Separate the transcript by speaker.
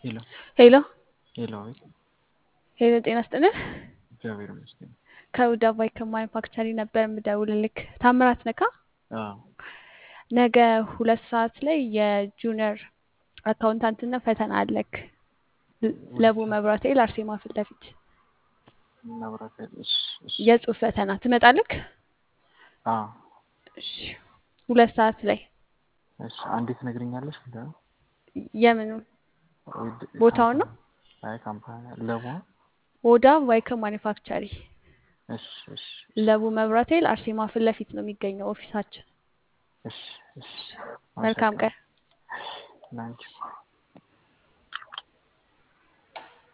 Speaker 1: ሄሎ
Speaker 2: ሄሎ
Speaker 1: ሄሎ፣ አቤት።
Speaker 2: ሄሎ፣ ጤና ይስጥልን።
Speaker 1: እግዚአብሔር ይመስገን።
Speaker 2: ከውድ አባይ ከማኒፋክቸሪ ነበር የምደውልልክ። ታምራት ነካ።
Speaker 1: አዎ፣
Speaker 2: ነገ ሁለት ሰዓት ላይ የጁኒየር አካውንታንትነት ፈተና አለክ። ለቡ መብራት ኃይል አርሴማ ፊት ለፊት
Speaker 1: መብራት ኃይል። እሺ፣ እሺ።
Speaker 2: የጽሁፍ ፈተና ትመጣለክ?
Speaker 1: አዎ፣
Speaker 2: እሺ፣ ሁለት ሰዓት ላይ
Speaker 1: እሺ። አንዴ ትነግሪኛለሽ? ምንድን ነው
Speaker 2: የምኑን
Speaker 1: ወይ-
Speaker 2: ቦታውን ነው?
Speaker 1: ካምፓኒ- አይ ካምፓኒ ለቡ።
Speaker 2: ወዳ ዋይከም ማኒፋክቸሪ
Speaker 1: እሺ፣ እሺ፣
Speaker 2: ለቡ መብራት ኃይል አርሴማ ፊት ለፊት ነው የሚገኘው ኦፊሳችን።
Speaker 1: እሺ፣ እሺ።
Speaker 2: መልካም ቀን።
Speaker 1: ላንቺ